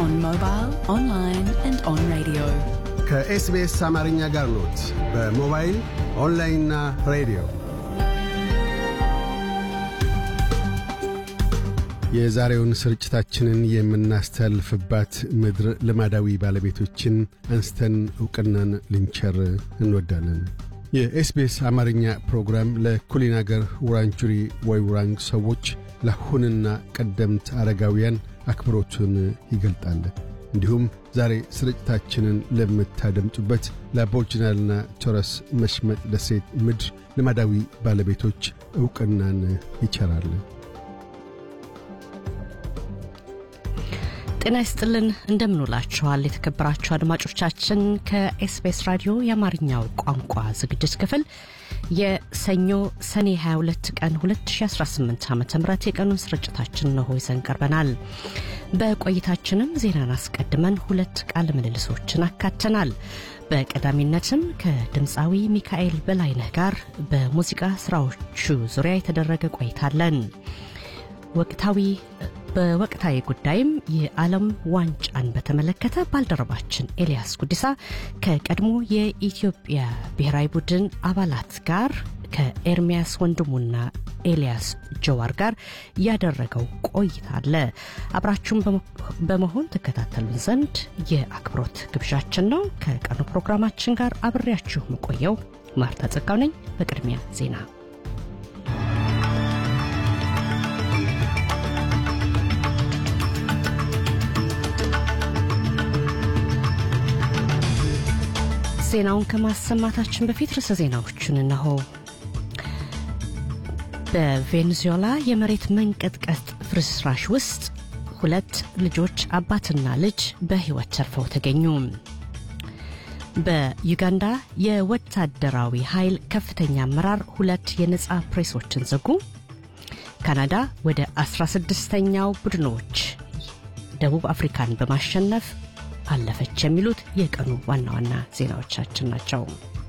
on mobile, online and on radio. ከኤስቢኤስ አማርኛ ጋር ኖት። በሞባይል ኦንላይንና ሬዲዮ የዛሬውን ስርጭታችንን የምናስተላልፍባት ምድር ልማዳዊ ባለቤቶችን አንስተን ዕውቅናን ልንቸር እንወዳለን። የኤስቢኤስ አማርኛ ፕሮግራም ለኩሊን አገር ውራንጁሪ ወይ ውራንግ ሰዎች ለአሁንና ቀደምት አረጋውያን አክብሮቱን ይገልጣል። እንዲሁም ዛሬ ስርጭታችንን ለምታደምጡበት ለአቦርጅናልና ቶረስ መሽመጥ ደሴት ምድር ልማዳዊ ባለቤቶች ዕውቅናን ይቸራል። ጤና ይስጥልን እንደምንውላችኋል የተከበራችሁ አድማጮቻችን ከኤስቢኤስ ራዲዮ የአማርኛው ቋንቋ ዝግጅት ክፍል የሰኞ ሰኔ 22 ቀን 2018 ዓ ም የቀኑን ስርጭታችን ነሆ ይዘን ቀርበናል በቆይታችንም ዜናን አስቀድመን ሁለት ቃለ ምልልሶችን አካተናል በቀዳሚነትም ከድምፃዊ ሚካኤል በላይነህ ጋር በሙዚቃ ስራዎቹ ዙሪያ የተደረገ ቆይታለን ወቅታዊ በወቅታዊ ጉዳይም የዓለም ዋንጫን በተመለከተ ባልደረባችን ኤልያስ ጉዲሳ ከቀድሞ የኢትዮጵያ ብሔራዊ ቡድን አባላት ጋር ከኤርሚያስ ወንድሙና ኤልያስ ጀዋር ጋር ያደረገው ቆይታ አለ። አብራችሁን በመሆን ትከታተሉን ዘንድ የአክብሮት ግብዣችን ነው። ከቀኑ ፕሮግራማችን ጋር አብሬያችሁ መቆየው ማርታ ጸጋው ነኝ። በቅድሚያ ዜና ዜናውን ከማሰማታችን በፊት ርዕሰ ዜናዎቹን እነሆ። በቬኔዙዌላ የመሬት መንቀጥቀጥ ፍርስራሽ ውስጥ ሁለት ልጆች አባትና ልጅ በሕይወት ተርፈው ተገኙ። በዩጋንዳ የወታደራዊ ኃይል ከፍተኛ አመራር ሁለት የነፃ ፕሬሶችን ዘጉ። ካናዳ ወደ 16ኛው ቡድኖች ደቡብ አፍሪካን በማሸነፍ አለፈች የሚሉት የቀኑ ዋና ዋና ዜናዎቻችን ናቸው።